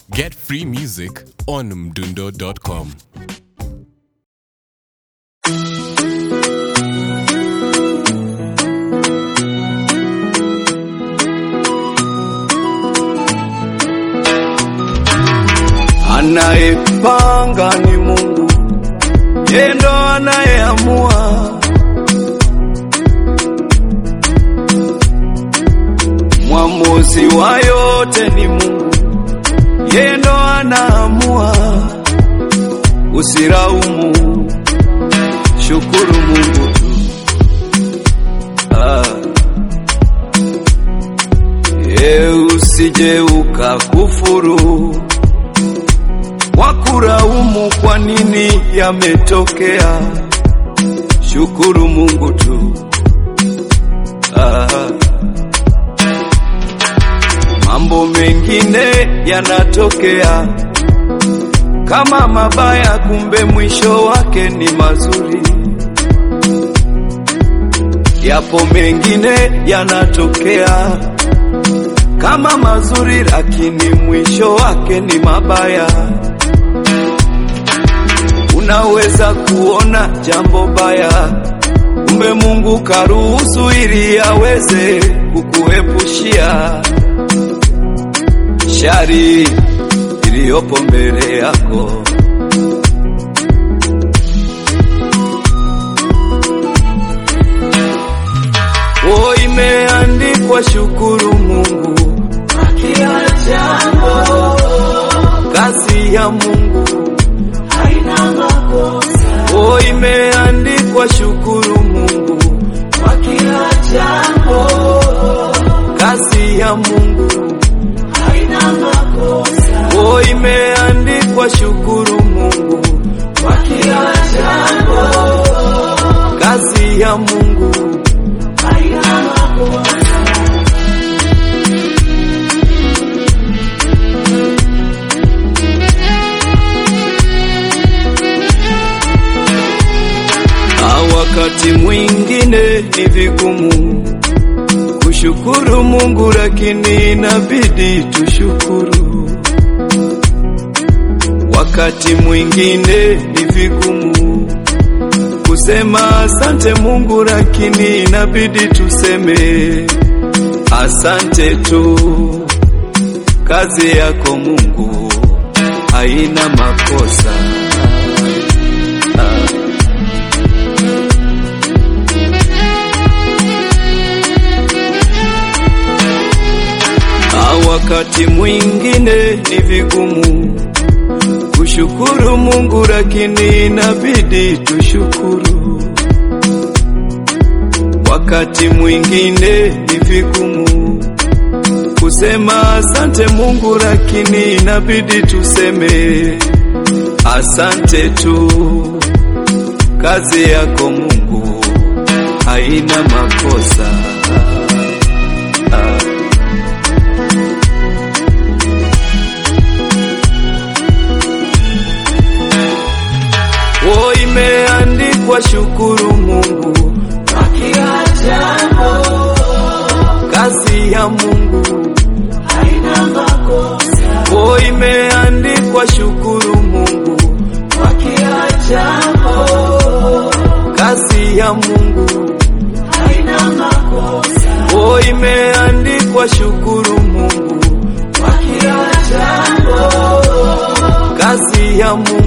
Get free music on mdundo.com. Anayepanga ni Mungu, yeye ndo anayeamua. Mwamuzi wa yote ni Mungu, yeye ndo anaamua. Usiraumu, shukuru Mungu tu. Ah. Ye usije ukakufuru wakuraumu kwa nini yametokea. Shukuru Mungu tu. Ah. Mambo mengine yanatokea kama mabaya, kumbe mwisho wake ni mazuri. Yapo mengine yanatokea kama mazuri, lakini mwisho wake ni mabaya. Unaweza kuona jambo baya, kumbe Mungu karuhusu ili aweze kukuepushia shari iliyopo mbele yako. O, imeandikwa shukuru Mungu kwa kila jambo, kazi ya Mungu haina makosa. O, imeandikwa shukuru Mungu kwa kila jambo, kazi ya Mungu haina makosa. O, imeandikwa shukuru Mungu kwa kila jambo, kazi ya Mungu haina makosa. Na wakati mwingine ni vigumu kushukuru Mungu, lakini inabidi tushukuru. Wakati mwingine ni vigumu kusema asante Mungu, lakini inabidi tuseme asante tu. Kazi yako Mungu haina makosa. Ah. Na wakati mwingine ni vigumu kushukuru Mungu, lakini inabidi tushukuru. Wakati mwingine ni vigumu kusema asante Mungu, lakini inabidi tuseme asante tu. Kazi yako Mungu haina makosa. Ah. O, imeandikwa shukuru Mungu kwa kila jambo, kazi ya Mungu haina makosa. O, imeandikwa shukuru Mungu kwa kila jambo, kazi ya Mungu haina makosa. O, imeandikwa shukuru Mungu kwa kila jambo, kazi ya Mungu